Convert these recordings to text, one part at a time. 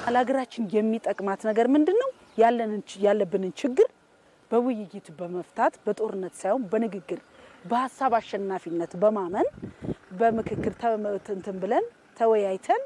ለሀገራችን የሚጠቅማት ነገር ምንድን ነው? ያለብንን ችግር በውይይት በመፍታት በጦርነት ሳይሆን በንግግር በሀሳብ አሸናፊነት በማመን በምክክር እንትን ብለን ተወያይተን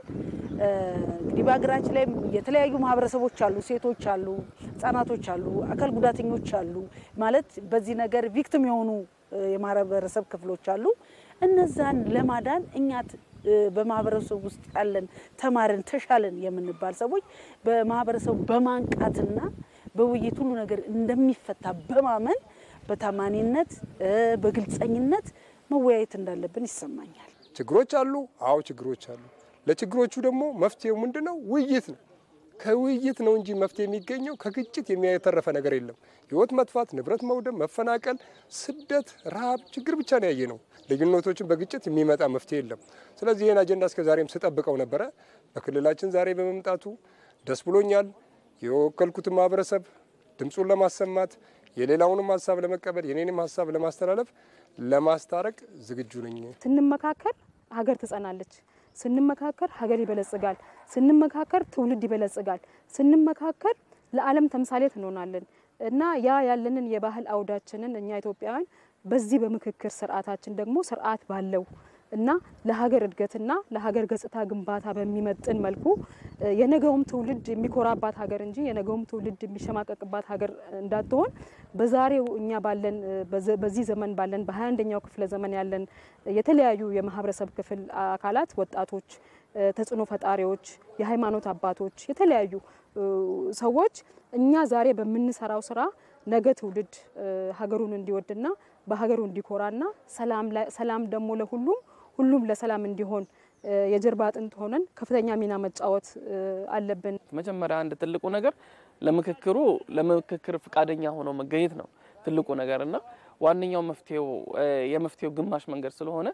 እንግዲህ በሀገራችን ላይ የተለያዩ ማህበረሰቦች አሉ፣ ሴቶች አሉ፣ ህጻናቶች አሉ፣ አካል ጉዳተኞች አሉ። ማለት በዚህ ነገር ቪክቲም የሆኑ የማህበረሰብ ክፍሎች አሉ። እነዛን ለማዳን እኛ በማህበረሰቡ ውስጥ ያለን ተማርን ተሻለን የምንባል ሰዎች በማህበረሰቡ በማንቃትና በውይይት ሁሉ ነገር እንደሚፈታ በማመን በታማኒነት በግልጸኝነት መወያየት እንዳለብን ይሰማኛል። ችግሮች አሉ። አዎ ችግሮች አሉ። ለችግሮቹ ደግሞ መፍትሄው ምንድን ነው? ውይይት ነው። ከውይይት ነው እንጂ መፍትሄ የሚገኘው ከግጭት የሚያተረፈ ነገር የለም። ህይወት መጥፋት፣ ንብረት መውደም፣ መፈናቀል፣ ስደት፣ ረሃብ፣ ችግር ብቻ ነው ያየ ነው። ልዩነቶችን በግጭት የሚመጣ መፍትሄ የለም። ስለዚህ ይህን አጀንዳ እስከ ዛሬም ስጠብቀው ነበረ። በክልላችን ዛሬ በመምጣቱ ደስ ብሎኛል። የወከልኩትን ማህበረሰብ ድምፁን ለማሰማት የሌላውንም ሀሳብ ለመቀበል የኔንም ሀሳብ ለማስተላለፍ ለማስታረቅ ዝግጁ ነኝ። ስንመካከር ሀገር ትጸናለች። ስንመካከር ሀገር ይበለጽጋል። ስንመካከር ትውልድ ይበለጽጋል። ስንመካከር ለዓለም ተምሳሌት እንሆናለን እና ያ ያለንን የባህል አውዳችንን እኛ ኢትዮጵያውያን በዚህ በምክክር ስርዓታችን ደግሞ ስርዓት ባለው እና ለሀገር እድገትና ለሀገር ገጽታ ግንባታ በሚመጥን መልኩ የነገውም ትውልድ የሚኮራባት ሀገር እንጂ የነገውም ትውልድ የሚሸማቀቅባት ሀገር እንዳትሆን በዛሬው እኛ ባለን በዚህ ዘመን ባለን በሀያ አንደኛው ክፍለ ዘመን ያለን የተለያዩ የማህበረሰብ ክፍል አካላት ወጣቶች፣ ተጽዕኖ ፈጣሪዎች፣ የሃይማኖት አባቶች፣ የተለያዩ ሰዎች እኛ ዛሬ በምንሰራው ስራ ነገ ትውልድ ሀገሩን እንዲወድና በሀገሩ እንዲኮራና ሰላም ደግሞ ለሁሉም ሁሉም ለሰላም እንዲሆን የጀርባ አጥንት ሆነን ከፍተኛ ሚና መጫወት አለብን። መጀመሪያ አንድ ትልቁ ነገር ለምክክሩ ለምክክር ፈቃደኛ ሆኖ መገኘት ነው ትልቁ ነገር እና ዋነኛው መፍትሄው የመፍትሄው ግማሽ መንገድ ስለሆነ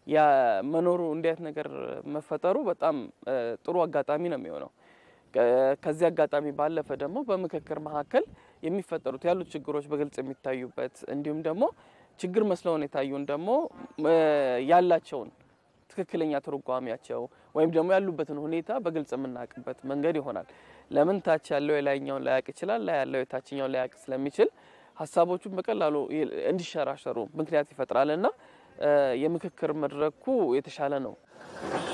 የመኖሩ እንዲያት ነገር መፈጠሩ በጣም ጥሩ አጋጣሚ ነው የሚሆነው። ከዚህ አጋጣሚ ባለፈ ደግሞ በምክክር መካከል የሚፈጠሩት ያሉት ችግሮች በግልጽ የሚታዩበት እንዲሁም ደግሞ ችግር መስለውን የታዩን ደግሞ ያላቸውን ትክክለኛ ትርጓሜያቸው ወይም ደግሞ ያሉበትን ሁኔታ በግልጽ የምናውቅበት መንገድ ይሆናል። ለምን ታች ያለው የላይኛውን ላያውቅ ይችላል፣ ላይ ያለው የታችኛውን ላያውቅ ስለሚችል ሀሳቦቹን በቀላሉ እንዲሸራሸሩ ምክንያት ይፈጥራል እና የምክክር መድረኩ የተሻለ ነው።